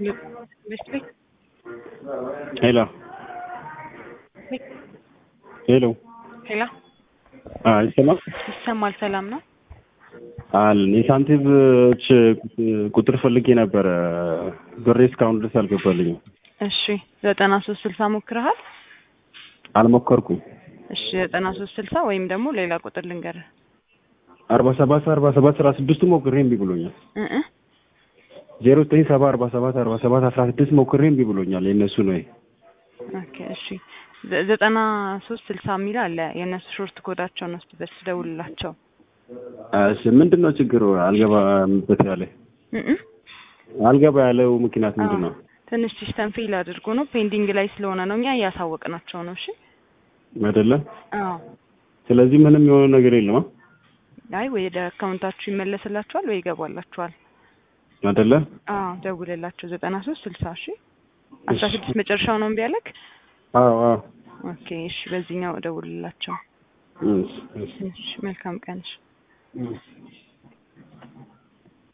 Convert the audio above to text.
Westwick. Hello. ሄሎ ሄሎ ይሰማል? ይሰማል። ሰላም ነው? አለን የሳንቲሞች ቁጥር ፈልጌ ነበረ። ብሬ እስካሁን ድረስ አልገባልኝም። እሺ ዘጠና ሶስት ስልሳ ሞክረሃል? አልሞከርኩም። እሺ ዘጠና ሶስት ስልሳ ወይም ደግሞ ሌላ ቁጥር ልንገርህ። አርባ ሰባት አርባ ሰባት አስራ ስድስቱ ሞክሬ እምቢ ብሎኛል። እ እ ዜሮ ዘጠኝ ሰባ አርባ ሰባት አርባ ሰባት አስራ ስድስት ሞክሬ እምቢ ብሎኛል። የእነሱ ነው ይሄ። ኦኬ እሺ ዘ- ዘጠና ሶስት ስልሳ የሚል አለ የእነሱ ሾርት ኮዳቸው ነው። እስቲ በስ ደውልላቸው። እሺ ምንድን ነው ችግሩ? አልገባበት ያለ እ እ አልገባ ያለው ምክንያት ምንድን ነው? ትንሽ ሲስተም ፌል አድርጎ ነው ፔንዲንግ ላይ ስለሆነ ነው። እኛ እያሳወቅናቸው ነው። እሺ አይደለ? አዎ ስለዚህ ምንም የሆነ ነገር የለም አ? አይ ወይ ወደ አካውንታችሁ ይመለስላችኋል ወይ ይገባላችኋል። አይደለ? አዎ ደውልላቸው። ዘጠና ሶስት ስልሳ እሺ አስራ ስድስት መጨረሻው ነው እምቢ ያለክ? አዎ አዎ። ኦኬ እሺ በዚህኛው ደውልላቸው። እሺ እሺ እሺ መልካም ቀን። እሺ እሺ